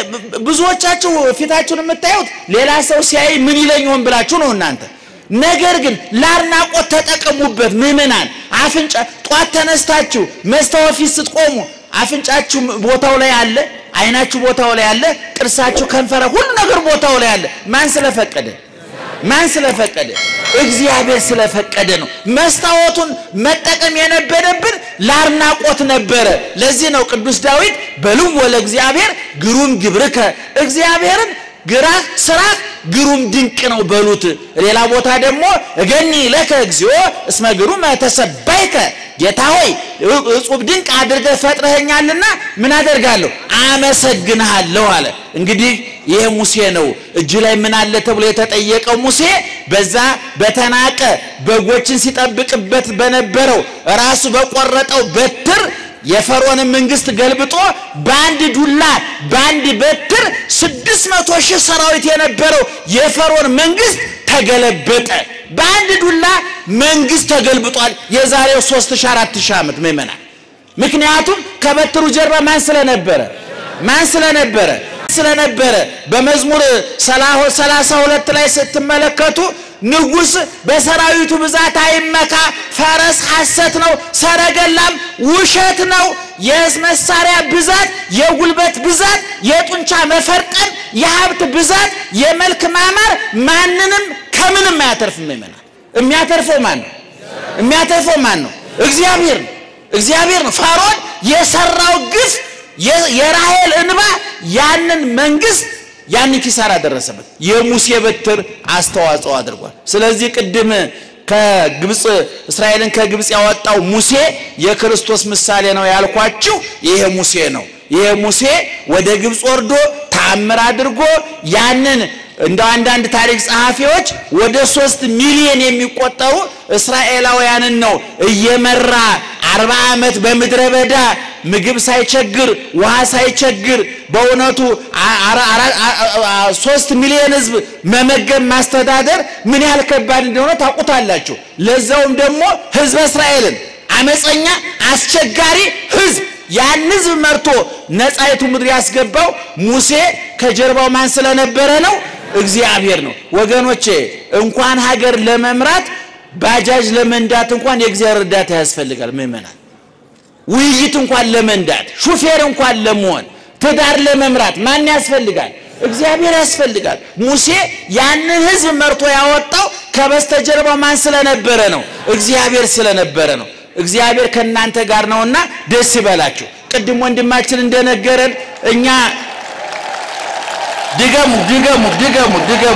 ብዙዎቻችሁ ፊታችሁን የምታዩት ሌላ ሰው ሲያይ ምን ይለኝ ሆን ብላችሁ ነው እናንተ ነገር ግን ለአድናቆት ተጠቀሙበት። ምእመናን አፍንጫ ጧት ተነስታችሁ መስታወት ፊት ስትቆሙ አፍንጫችሁ ቦታው ላይ አለ፣ አይናችሁ ቦታው ላይ አለ፣ ጥርሳችሁ፣ ከንፈረ ሁሉ ነገር ቦታው ላይ አለ። ማን ስለፈቀደ? ማን ስለፈቀደ? እግዚአብሔር ስለፈቀደ ነው። መስታወቱን መጠቀም የነበረብን ለአድናቆት ነበረ። ለዚህ ነው ቅዱስ ዳዊት በልዎ ለእግዚአብሔር ግሩም ግብርከ እግዚአብሔርን ግራህ ስራህ ግሩም ድንቅ ነው በሉት። ሌላ ቦታ ደግሞ እገኒ ለከ እግዚኦ እስመ ግሩመ ተሰባይከ ጌታ ሆይ እጹብ ድንቅ አድርገህ ፈጥረኸኛልና ምን አደርጋለሁ? አመሰግንሃለሁ አለ። እንግዲህ ይሄ ሙሴ ነው። እጅ ላይ ምን አለ ተብሎ የተጠየቀው ሙሴ በዛ በተናቀ በጎችን ሲጠብቅበት በነበረው ራሱ በቆረጠው በትር የፈርዖንን መንግስት ገልብጦ በአንድ ዱላ በአንድ በትር ስድስት መቶ ሺህ ሰራዊት የነበረው የፈርዖን መንግስት ተገለበጠ። በአንድ ዱላ መንግስት ተገልብጧል። የዛሬው ሦስት ሺህ አራት ሺህ ዓመት ምእመናን። ምክንያቱም ከበትሩ ጀርባ ማን ስለነበረ ማን ስለነበረ ስለነበረ በመዝሙር ሰላሳ ሁለት ላይ ስትመለከቱ ንጉሥ በሰራዊቱ ብዛት አይመካ፣ ፈረስ ሐሰት ነው፣ ሰረገላም ውሸት ነው። የመሳሪያ ብዛት፣ የጉልበት ብዛት፣ የጡንቻ መፈርጠም፣ የሀብት ብዛት፣ የመልክ ማማር ማንንም ከምንም አያተርፍም። ይመናል የሚያተርፈው ማን ነው? የሚያተርፈው ማን ነው? እግዚአብሔር ነው። እግዚአብሔር ነው። ፈርዖን የሰራው ግፍ የራሔል እንባ ያንን መንግስት ያን ኪሳራ ደረሰበት። የሙሴ በትር አስተዋጽኦ አድርጓል። ስለዚህ ቅድም ከግብፅ እስራኤልን ከግብፅ ያወጣው ሙሴ የክርስቶስ ምሳሌ ነው ያልኳችሁ ይሄ ሙሴ ነው። ይሄ ሙሴ ወደ ግብፅ ወርዶ ተአምር አድርጎ ያንን እንደ አንዳንድ ታሪክ ጸሐፊዎች ወደ ሶስት ሚሊዮን የሚቆጠሩ እስራኤላውያንን ነው እየመራ አርባ ዓመት በምድረ በዳ ምግብ ሳይቸግር ውሃ ሳይቸግር በእውነቱ ሶስት ሚሊዮን ሕዝብ መመገብ ማስተዳደር ምን ያህል ከባድ እንደሆነ ታውቁታላችሁ። ለዛውም ደግሞ ሕዝበ እስራኤልን አመፀኛ አስቸጋሪ ሕዝብ ያን ሕዝብ መርቶ ነፃይቱ ምድር ያስገባው ሙሴ ከጀርባው ማን ስለነበረ ነው? እግዚአብሔር ነው። ወገኖቼ እንኳን ሀገር ለመምራት ባጃጅ ለመንዳት እንኳን የእግዚአብሔር እርዳታ ያስፈልጋል። ምእመናን ውይይት እንኳን ለመንዳት ሹፌር እንኳን ለመሆን ትዳር ለመምራት ማን ያስፈልጋል? እግዚአብሔር ያስፈልጋል። ሙሴ ያንን ሕዝብ መርቶ ያወጣው ከበስተጀርባው ማን ስለነበረ ነው? እግዚአብሔር ስለነበረ ነው። እግዚአብሔር ከእናንተ ጋር ነውና ደስ ይበላችሁ። ቅድም ወንድማችን እንደነገረን እኛ ድገሙ ድገሙ ድገሙ ድገሙ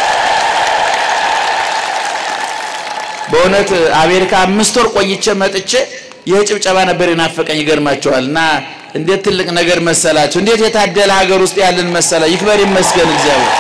በእውነት አሜሪካ አምስት ወር ቆይቼ መጥቼ ይህ ጭብጨባ ነበር የናፈቀኝ። ይገርማቸዋል። እና እንዴት ትልቅ ነገር መሰላቸው! እንዴት የታደለ ሀገር ውስጥ ያለን መሰላ። ይክበር ይመስገን እግዚአብሔር።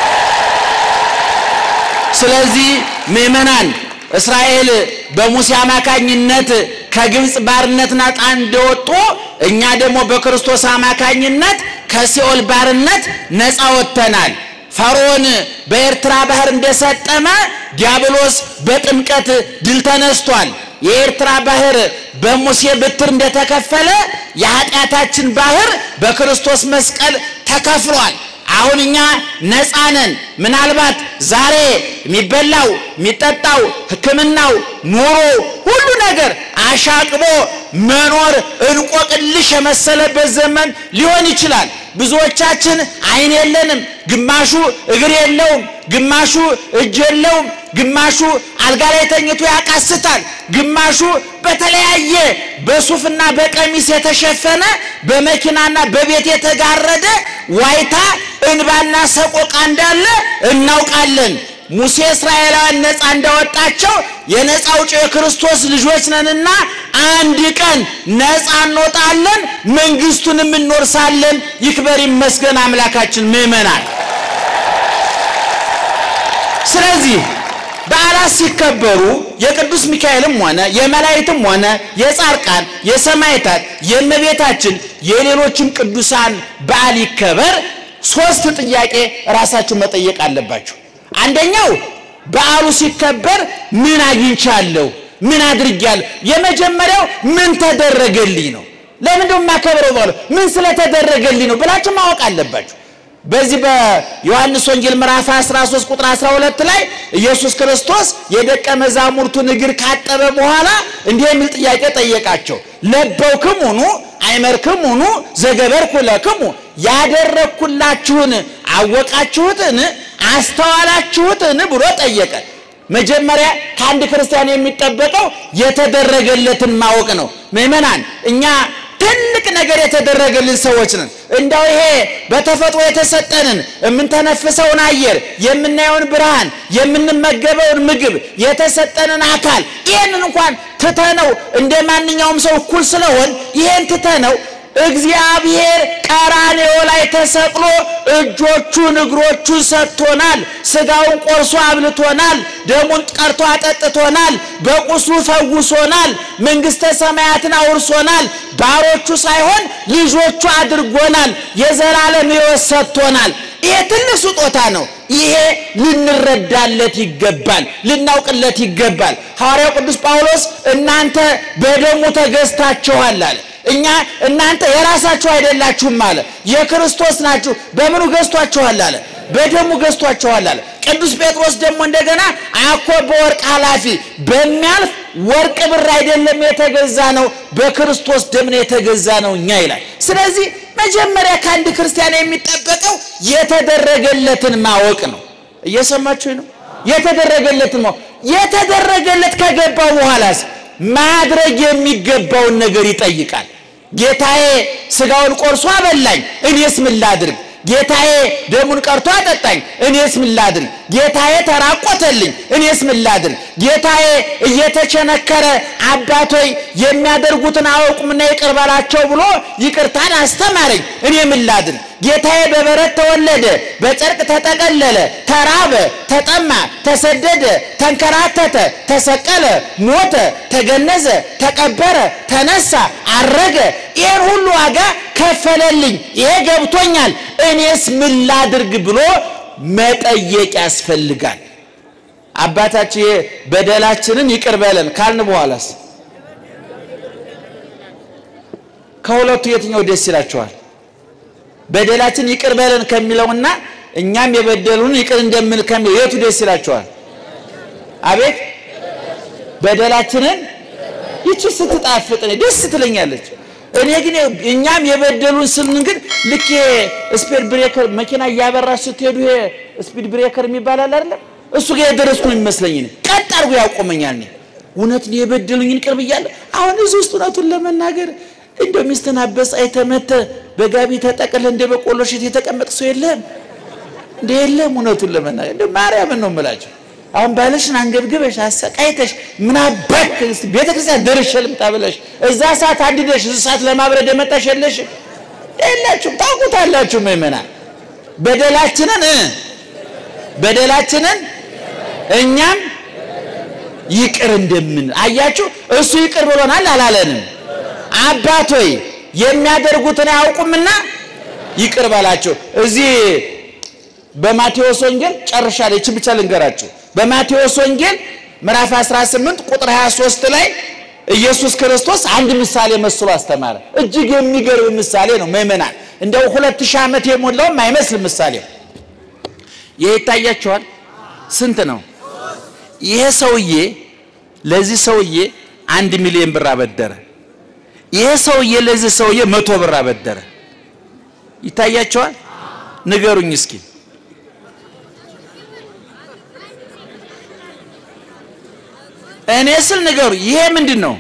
ስለዚህ ምእመናን እስራኤል በሙሴ አማካኝነት ከግብፅ ባርነት ነፃ እንደወጡ እኛ ደግሞ በክርስቶስ አማካኝነት ከሲኦል ባርነት ነፃ ወጥተናል። ፈርዖን በኤርትራ ባህር እንደሰጠመ ዲያብሎስ በጥምቀት ድል ተነስቷል። የኤርትራ ባህር በሙሴ በትር እንደተከፈለ የኃጢአታችን ባህር በክርስቶስ መስቀል ተከፍሏል። አሁን እኛ ነፃ ነን። ምናልባት ዛሬ የሚበላው የሚጠጣው፣ ሕክምናው፣ ኑሮ ሁሉ ነገር አሻቅቦ መኖር እንቆቅልሽ የመሰለበት ዘመን ሊሆን ይችላል። ብዙዎቻችን ዓይን የለንም፣ ግማሹ እግር የለውም፣ ግማሹ እጅ የለውም፣ ግማሹ አልጋ ላይ ተኝቶ ያቃስታል፣ ግማሹ በተለያየ በሱፍና በቀሚስ የተሸፈነ በመኪናና በቤት የተጋረደ ዋይታ እንባና ሰቆቃ እንዳለ እናውቃለን። ሙሴ እስራኤላውያን ነፃ እንዳወጣቸው የነፃ አውጪ የክርስቶስ ልጆች ነንና አንድ ቀን ነፃ እንወጣለን፣ መንግስቱንም እንወርሳለን። ይክበር ይመስገን አምላካችን። ምእመናን ስለዚህ በዓላት ሲከበሩ የቅዱስ ሚካኤልም ሆነ የመላእክትም ሆነ የጻድቃን የሰማዕታት የእመቤታችን የሌሎችም ቅዱሳን በዓል ይከበር፣ ሶስት ጥያቄ ራሳችሁ መጠየቅ አለባችሁ። አንደኛው በዓሉ ሲከበር ምን አግኝቻለሁ? ምን አድርጌያለሁ? የመጀመሪያው ምን ተደረገልኝ ነው። ለምንድነው የማከብረው? በዓሉ ምን ስለተደረገልኝ ነው ብላችሁ ማወቅ አለባችሁ። በዚህ በዮሐንስ ወንጌል ምዕራፍ 13 ቁጥር 12 ላይ ኢየሱስ ክርስቶስ የደቀ መዛሙርቱን እግር ካጠበ በኋላ እንዲህ የሚል ጥያቄ ጠየቃቸው። ለበውክሙኑ አይመርክሙኑ ዘገበርኩ ለክሙ ያደረግኩላችሁን አወቃችሁትን አስተዋላችሁትን ብሎ ጠየቀ። መጀመሪያ ከአንድ ክርስቲያን የሚጠበቀው የተደረገለትን ማወቅ ነው። ምእመናን እኛ ትልቅ ነገር የተደረገልን ሰዎች ነን። እንዳው ይሄ በተፈጥሮ የተሰጠንን የምንተነፍሰውን አየር፣ የምናየውን ብርሃን፣ የምንመገበውን ምግብ፣ የተሰጠንን አካል ይህንን እንኳን ትተነው እንደ ማንኛውም ሰው እኩል ስለሆን ይሄን ትተነው እግዚአብሔር ቀራንዮ ላይ ተሰቅሎ እጆቹን እግሮቹን ሰጥቶናል። ስጋውን ቆርሶ አብልቶናል። ደሙን ቀርቶ አጠጥቶናል። በቁስሉ ፈውሶናል። መንግሥተ ሰማያትን አውርሶናል። ባሮቹ ሳይሆን ልጆቹ አድርጎናል። የዘላለም ሕይወት ሰጥቶናል። ይሄ ትልቅ ስጦታ ነው። ይሄ ልንረዳለት ይገባል፣ ልናውቅለት ይገባል። ሐዋርያው ቅዱስ ጳውሎስ እናንተ በደሙ ተገዝታችኋል አለ። እኛ እናንተ የራሳችሁ አይደላችሁም አለ። የክርስቶስ ናችሁ። በምኑ ገዝቷችኋል አለ? በደሙ ገዝቷችኋል አለ። ቅዱስ ጴጥሮስ ደግሞ እንደገና አኮ በወርቅ ኃላፊ በሚያልፍ ወርቅ ብር አይደለም የተገዛ ነው፣ በክርስቶስ ደም ነው የተገዛ ነው እኛ ይላል። ስለዚህ መጀመሪያ ከአንድ ክርስቲያን የሚጠበቀው የተደረገለትን ማወቅ ነው። እየሰማችሁ ነው? የተደረገለትን ማወቅ የተደረገለት ከገባው በኋላስ ማድረግ የሚገባውን ነገር ይጠይቃል። ጌታዬ ስጋውን ቆርሶ አበላኝ፣ እኔስ ምን ላድርግ? ጌታዬ ደሙን ቀርቶ አጠጣኝ፣ እኔስ ምን ላድርግ? ጌታዬ ተራቆተልኝ፣ እኔስ ምን ላድርግ? ጌታዬ እየተቸነከረ አባቶይ የሚያደርጉትን አያውቁምና ይቅር በላቸው ብሎ ይቅርታን አስተማረኝ፣ እኔ ምን ላድርግ? ጌታዬ በበረት ተወለደ፣ በጨርቅ ተጠቀለለ፣ ተራበ፣ ተጠማ፣ ተሰደደ፣ ተንከራተተ፣ ተሰቀለ፣ ሞተ፣ ተገነዘ፣ ተቀበረ፣ ተነሳ፣ አረገ፣ ይህን ሁሉ ዋጋ ከፈለልኝ፣ ይሄ ገብቶኛል፣ እኔስ ምን ላድርግ ብሎ መጠየቅ ያስፈልጋል። አባታችን በደላችንን ይቅር በለን ካልን በኋላስ ከሁለቱ የትኛው ደስ ይላችኋል? በደላችን ይቅር በለን ከሚለውና እኛም የበደሉን ይቅር እንደምል ከሚለው የቱ ደስ ይላችኋል? አቤት በደላችንን ይቺ ስትጣፍጥ እኔ ደስ ትለኛለች። እኔ ግን እኛም የበደሉን ስልን ግን ልክ ስፒድ ብሬከር መኪና እያበራች ስትሄዱ ይሄ ስፒድ ብሬከር የሚባል አለ አይደለም? እሱ ጋር የደረስኩ ነው የሚመስለኝ። እኔ ቀጥ አድርጎ ያቆመኛል። እኔ እውነት የበደሉኝን ቅርብ እያለ አሁን እዚህ ውስጥ እውነቱን ለመናገር እንደው ሚስትን አበሳጭተህ መተህ በጋቢ ተጠቅልህ እንደ በቆሎ እሸት የተቀመጥ ሰው የለም እንደ የለም። እውነቱን ለመናገር እንደ ማርያምን ነው የምላቸው። አሁን ባለሽን አንገብግበሽ አሰቃይተሽ ምን አባክ ቤተ ክርስቲያን ደርሼ ልምጣ ብለሽ እዛ ሰዓት አንድደሽ እዚህ ሰዓት ለማብረድ የመጣሽ የለሽም የላችሁም። ታውቁታላችሁ ምእመናን በደላችንን በደላችንን እኛም ይቅር እንደምን አያችሁ። እሱ ይቅር ብሎናል አላለንም። አባት ሆይ የሚያደርጉትን አያውቁምና ይቅር በላቸው። እዚህ በማቴዎስ ወንጌል ጨርሻለሁ። ይህችን ብቻ ልንገራችሁ። በማቴዎስ ወንጌል ምዕራፍ 18 ቁጥር 23 ላይ ኢየሱስ ክርስቶስ አንድ ምሳሌ መስሎ አስተማረ። እጅግ የሚገርም ምሳሌ ነው ምእመናን። እንደው ሁለት ሺህ ዓመት የሞላውም አይመስልም ምሳሌው። ይሄ ይታያችኋል። ስንት ነው? ይሄ ሰውዬ ለዚህ ሰውዬ አንድ ሚሊዮን ብር አበደረ። ይሄ ሰውዬ ለዚህ ሰውዬ መቶ ብር አበደረ። ይታያቸዋል። ንገሩኝ እስኪ እኔ ስል ንገሩ። ይሄ ምንድን ነው?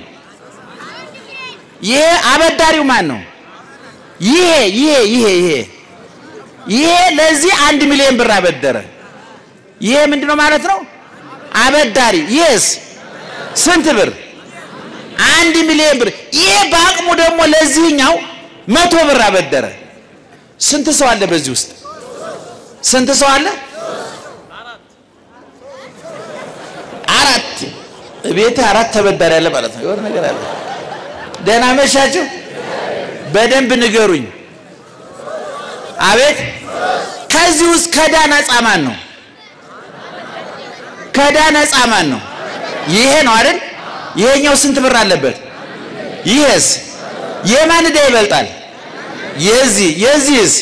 ይሄ አበዳሪው ማን ነው? ይሄ ይሄ ይሄ ይሄ ይሄ ለዚህ አንድ ሚሊዮን ብር አበደረ። ይሄ ምንድን ነው ማለት ነው? አበዳሪ። ይሄስ ስንት ብር? አንድ ሚሊዮን ብር። ይሄ በአቅሙ ደግሞ ለዚህኛው መቶ ብር አበደረ። ስንት ሰው አለ በዚህ ውስጥ? ስንት ሰው አለ? አራት። ቤት አራት ተበዳሪ አለ ማለት ነው። የሆነ ነገር አለ። ደህና መሻችሁ። በደንብ ንገሩኝ። አቤት። ከዚህ ውስጥ ከዕዳ ነፃ ማን ነው? ከዕዳ ነፃ ማን ነው? ይሄ ነው አይደል? ይሄኛው ስንት ብር አለበት? ይሄስ የማን ዕዳ ይበልጣል? የዚህ የዚህስ?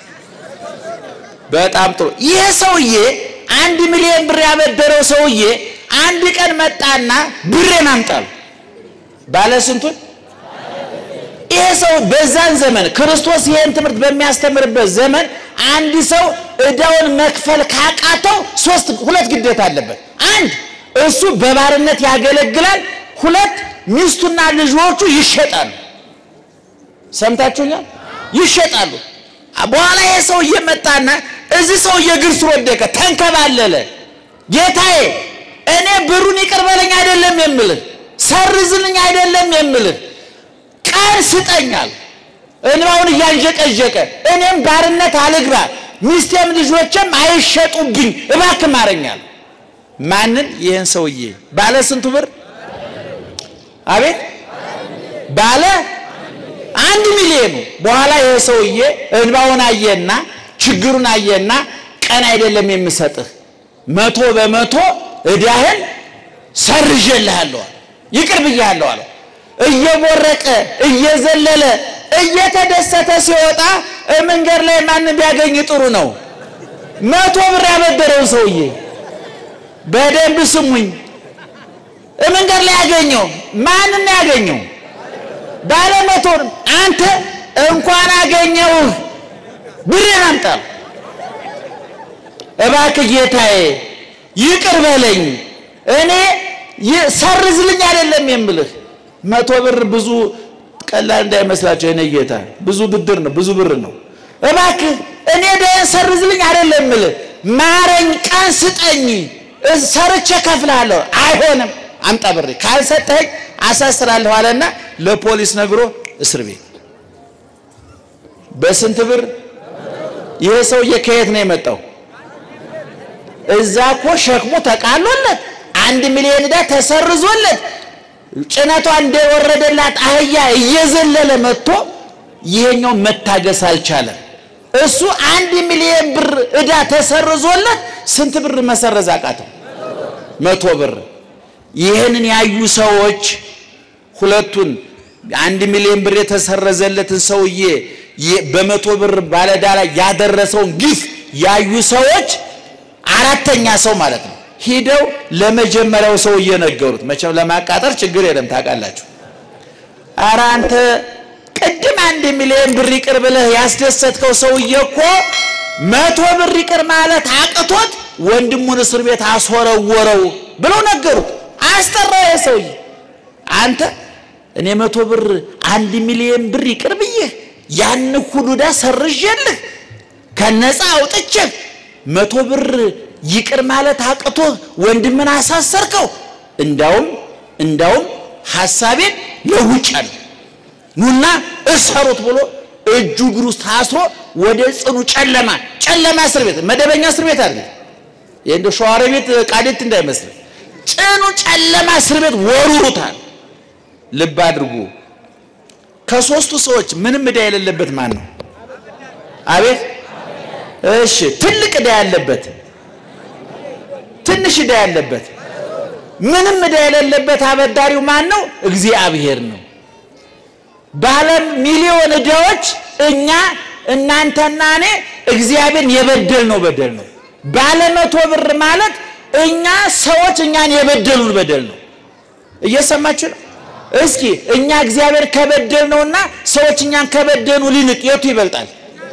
በጣም ጥሩ። ይሄ ሰውዬ አንድ ሚሊዮን ብር ያበደረው ሰውዬ አንድ ቀን መጣና ብሬን አምጣል ባለ ስንቱን ይሄ ሰው በዛን ዘመን ክርስቶስ ይሄን ትምህርት በሚያስተምርበት ዘመን አንድ ሰው ዕዳውን መክፈል ካቃተው ሶስት ሁለት ግዴታ አለበት። አንድ እሱ በባርነት ያገለግላል። ሁለት ሚስቱና ልጆቹ ይሸጣሉ። ሰምታችሁኛል? ይሸጣሉ። በኋላ ይሄ ሰውዬ መጣና እዚህ ሰውዬ እግር ስር ወደቀ፣ ተንከባለለ። ጌታዬ እኔ ብሩን ይቅር በለኝ አይደለም የምልህ፣ ሰርዝልኝ አይደለም የምልህ ቀን ስጠኛል። እንባውን እያንዠቀዠቀ እኔም ባርነት አልግባ፣ ሚስቴም ልጆችም አይሸጡብኝ፣ እባክህ ማረኛል። ማንን? ይህን ሰውዬ ባለ ስንቱ ብር? አቤት ባለ አንድ ሚሊዮኑ። በኋላ ይህ ሰውዬ እንባውን አየና ችግሩን አየና ቀን አይደለም የምሰጥህ መቶ በመቶ ዕዳህን ሰርዤልሃለሁ፣ ይቅር ብያለሁ አለው። እየቦረቀ እየዘለለ እየተደሰተ ሲወጣ መንገድ ላይ ማንም ቢያገኝ ጥሩ ነው። መቶ ብር ያበደረውን ሰውዬ በደንብ ስሙኝ። መንገድ ላይ ያገኘው ማንን ያገኘው? ባለ መቶ አንተ እንኳን አገኘውህ ብሬን አምጣ፣ እባክህ ጌታዬ ይቅር በለኝ፣ እኔ ሰርዝልኝ አይደለም የምልህ መቶ ብር ብዙ ቀላል እንዳይመስላቸው የኔ ጌታ ብዙ ብድር ነው፣ ብዙ ብር ነው። እባክህ እኔ ደህን ሰርዝልኝ አይደለም የምልህ ማረኝ፣ ቀን ስጠኝ፣ ሰርቼ ከፍልሃለሁ። አይሆንም፣ አምጣ ብሬ፣ ካልሰጠኸኝ አሳስራለሁ አለና ለፖሊስ ነግሮ እስር ቤት በስንት ብር? ይሄ ሰውዬ ከየት ነው የመጣው? እዛ እኮ ሸክሙ ተቃሎለት አንድ ሚሊዮን ዕዳ ተሰርዞለት ጭነቷ እንደወረደላት አህያ እየዘለለ መጥቶ ይሄኛው መታገስ አልቻለም። እሱ አንድ ሚሊዮን ብር ዕዳ ተሰርዞለት ስንት ብር መሰረዝ አቃተው? መቶ ብር። ይህንን ያዩ ሰዎች ሁለቱን አንድ ሚሊዮን ብር የተሰረዘለትን ሰውዬ በመቶ ብር ባለዕዳ ላይ ያደረሰውን ግፍ ያዩ ሰዎች አራተኛ ሰው ማለት ነው ሂደው ለመጀመሪያው ሰው እየነገሩት። መቼም ለማቃጠር ችግር የለም ታውቃላችሁ። ኧረ አንተ ቅድም አንድ ሚሊዮን ብር ይቅር ብለህ ያስደሰትከው ሰውዬ እኮ መቶ ብር ይቅር ማለት አቅቶት ወንድሙን እስር ቤት አስወረወረው ብለው ነገሩት። አስጠራው የሰውዬ አንተ እኔ መቶ ብር አንድ ሚሊዮን ብር ይቅር ብዬህ ያን ሁሉ ዕዳ ሰርዤልህ ከነፃ አውጥቼህ መቶ ብር ይቅር ማለት አቅቶ ወንድምን አሳሰርከው። እንዳውም እንዳውም ሐሳቤን ለውጫለሁ ኑና እሰሩት ብሎ እጁ እግሩ ውስጥ ታስሮ ወደ ጽኑ ጨለማ ጨለማ እስር ቤት መደበኛ እስር ቤት አይደለም። ይሄ እንደ ሸዋሮ ቤት ቃዴት እንዳይመስል ጽኑ ጨለማ እስር ቤት ወሩሩታል። ልብ አድርጉ። ከሶስቱ ሰዎች ምንም ዕዳ የሌለበት ማን ነው? አቤት እሺ፣ ትልቅ ዕዳ ያለበት ትንሽ ዕዳ ያለበት ምንም ዕዳ የሌለበት አበዳሪው ማን ነው? እግዚአብሔር ነው። ባለ ሚሊዮን ዕዳዎች እኛ እናንተና እኔ እግዚአብሔርን የበደል ነው በደል ነው። ባለ መቶ ብር ማለት እኛ ሰዎች እኛን የበደሉን በደል ነው። እየሰማችሁ ነው? እስኪ እኛ እግዚአብሔር ከበደል ነውና ሰዎች እኛን ከበደሉ ሊንቅ የቱ ይበልጣል?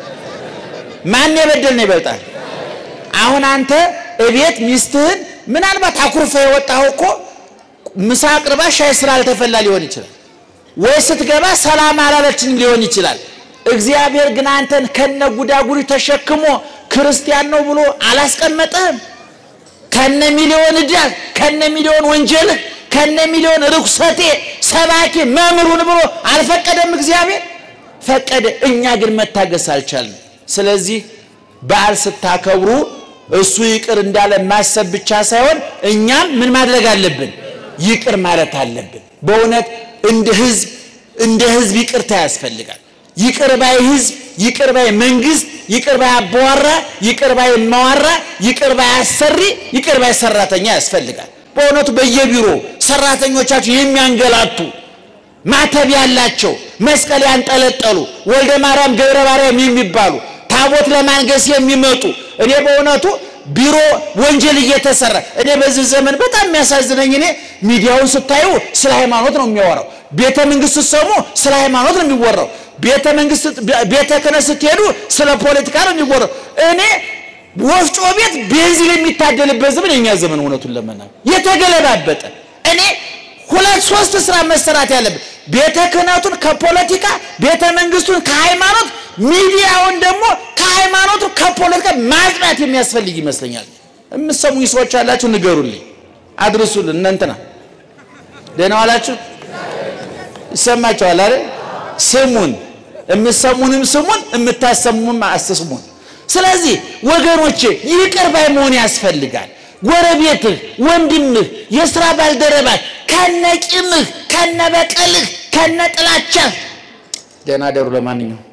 ማን የበደል ነው ይበልጣል? አሁን አንተ እቤት ሚስትህን ምናልባት አኩርፈ የወጣኸው እኮ ምሳ አቅርባ ሻይ ስላልተፈላ ሊሆን ይችላል ወይ ስትገባ ሰላም አላለችንም ሊሆን ይችላል። እግዚአብሔር ግን አንተን ከነ ጉዳጉሪ ተሸክሞ ክርስቲያን ነው ብሎ አላስቀመጠህም። ከነ ሚሊዮን ዕዳ ከነ ሚሊዮን ወንጀልህ ከነ ሚሊዮን ርኩሰቴ ሰባኪ መምህሩን ብሎ አልፈቀደም። እግዚአብሔር ፈቀደ። እኛ ግን መታገስ አልቻልንም። ስለዚህ በዓል ስታከብሩ እሱ ይቅር እንዳለ ማሰብ ብቻ ሳይሆን እኛም ምን ማድረግ አለብን? ይቅር ማለት አለብን። በእውነት እንደ ህዝብ እንደ ህዝብ ይቅርታ ያስፈልጋል። ይቅር ባይ ህዝብ፣ ይቅር ባይ መንግስት፣ ይቅር ባይ አባዋራ፣ ይቅር ባይ ማዋራ፣ ይቅር ባይ አሰሪ፣ ይቅር ባይ ሰራተኛ ያስፈልጋል። በእውነቱ በየቢሮ ሰራተኞቻችሁ የሚያንገላቱ ማተብ ያላቸው መስቀል ያንጠለጠሉ ወልደ ማርያም ገብረ ማርያም የሚባሉ ታቦት ለማንገስ የሚመጡ እኔ በእውነቱ ቢሮ ወንጀል እየተሰራ እኔ በዚህ ዘመን በጣም የሚያሳዝነኝ እኔ ሚዲያውን ስታዩ ስለ ሃይማኖት ነው የሚያወራው። ቤተ መንግስት ስትሰሙ ስለ ሃይማኖት ነው የሚወራው። ቤተ መንግስት ቤተ ክህነት ስትሄዱ ስለ ፖለቲካ ነው የሚወራው። እኔ ወፍጮ ቤት ቤንዚን የሚታደልበት ዘመን የኛ ዘመን እውነቱን ለመናገር የተገለባበጠ እኔ ሁለት ሶስት ስራ መሰራት ያለብን ቤተ ክህነቱን ከፖለቲካ ቤተ መንግስቱን ከሃይማኖት ሚዲያውን ደግሞ ከሃይማኖቱ ከፖለቲካ ማጽዳት የሚያስፈልግ ይመስለኛል። የምትሰሙኝ ሰዎች አላችሁ፣ ንገሩልኝ፣ አድርሱልን። እነ እንትና ደህና ዋላችሁ? ይሰማችኋል አይደል? ስሙን፣ የምትሰሙንም ስሙን፣ የምታሰሙም አስስሙን። ስለዚህ ወገኖቼ ይቅር ባይ መሆን ያስፈልጋል። ጎረቤትህ፣ ወንድምህ፣ የስራ ባልደረባህ ከነ ቂምህ፣ ከነ በቀልህ፣ ከነ ጥላቻህ ደህና ደሩ። ለማንኛውም